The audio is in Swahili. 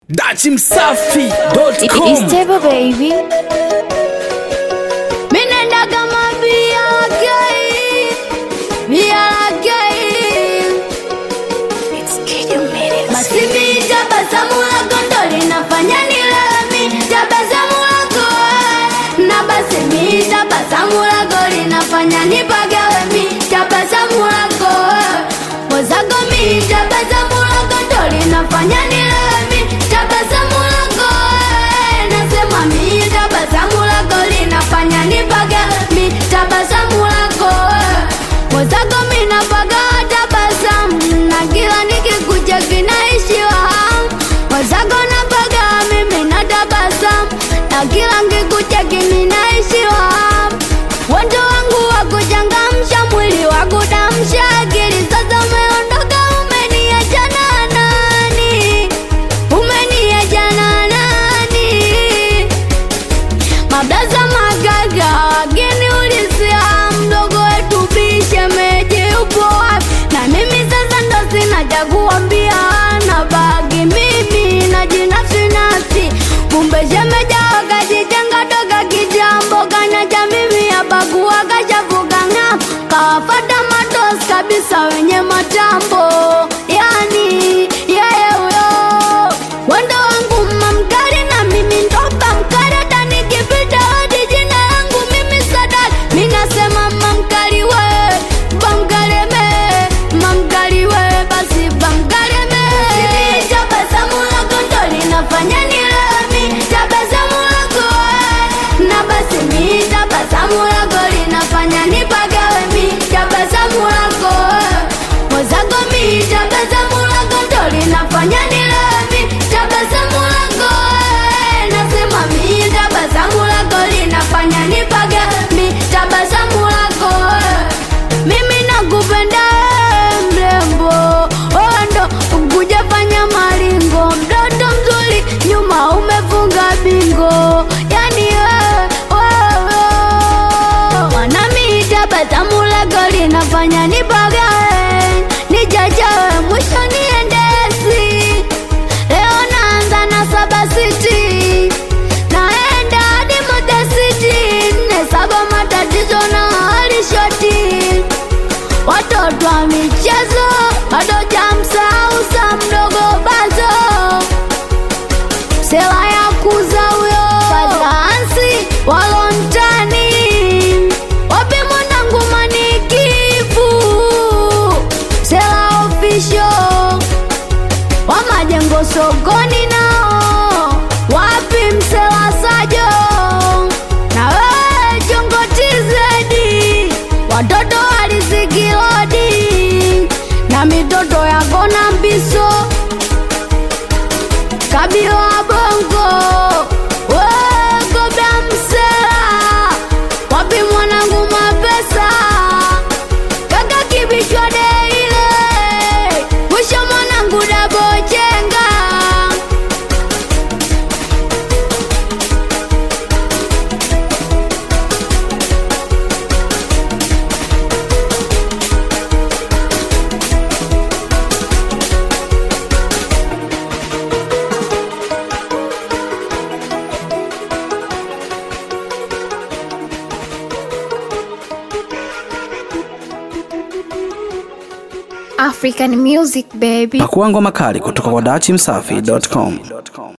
dachimsafi.com It's Table Baby. Minenda kama BRK, BRK. Basi mi tabasamu lako ndo linafanya nilale, tabasamu lako eh. na basi mi tabasamu lako linafanya nipagawe mi tabasamu lako eh. mwenzako mi tabasamu lako ndo linafanya nilale mi tabasamu lako eh. nasema mi tabasamu lako linafanya nipagawe mi tabasamu lako eh. mwenzako mi napaga tabasamu na kila nikikuja kinaishiwa hamu mwenzako napaga mimi na tabasamu na kila nkikuja kiminaishiwa hamu wendo wangu wa kuchangamsha mwili wa kudamsha akili sasa umeondoka umeniacha na nani umeniacha na nani mablaza magaga wageni ulisia mdogo wetu bishemeji upo wapi na mimi sasa ndo sina cha kuambia na bagi mimi na jinafsi nafsi kumbe shemeja wakajitenga toka kijambo kanacha mimi abakuwa kashavuka ng'am kawafata matos kabisa wenye matambo yani yeye huyo wendo wangu mamkari na mimi ndopa mkari hata nikipita hadi jina langu mimi sadari minasema mamkari we bamkareme mamkari we basi bamkareme tabasamu lako ndo linafanya nilami tabasamu lako we na basi mi tabasamu lako linafanya nipagawe mi tabasamu lako we mwenzako mi tabasamu lako ndo linafanya nilami tabasamu lako we nasema mi tabasamu lako linafanya nipaga mi tabasamu lako we mimi nakupenda we, mrembo ondo kujafanya maringo mtoto mzuri nyuma umefunga bingo yani wewe wewe wanami tabasamu lako linafanya nipagae nijajawe mwisho niendesi leo naanza na saba siti naenda hadi modesiti nne saba matatizo na halishoti watoto wa michezo bado jamsahau sa mdogo bazo sela ya kuza huyo fazaansi walontani wapi mwanangu manikifu sela ofisho wa majengo sokoni nao wapi mselasajo na wewe chongotizedi watoto walizikilodi na mitoto yako na mbiso kabila wa bongo wegobya msela wapi mwanangu mapesa kaka kibishwa deile mwisho mwanangu dabochenga African music baby. pakuangwa makali kutoka kwa dachimsafi.com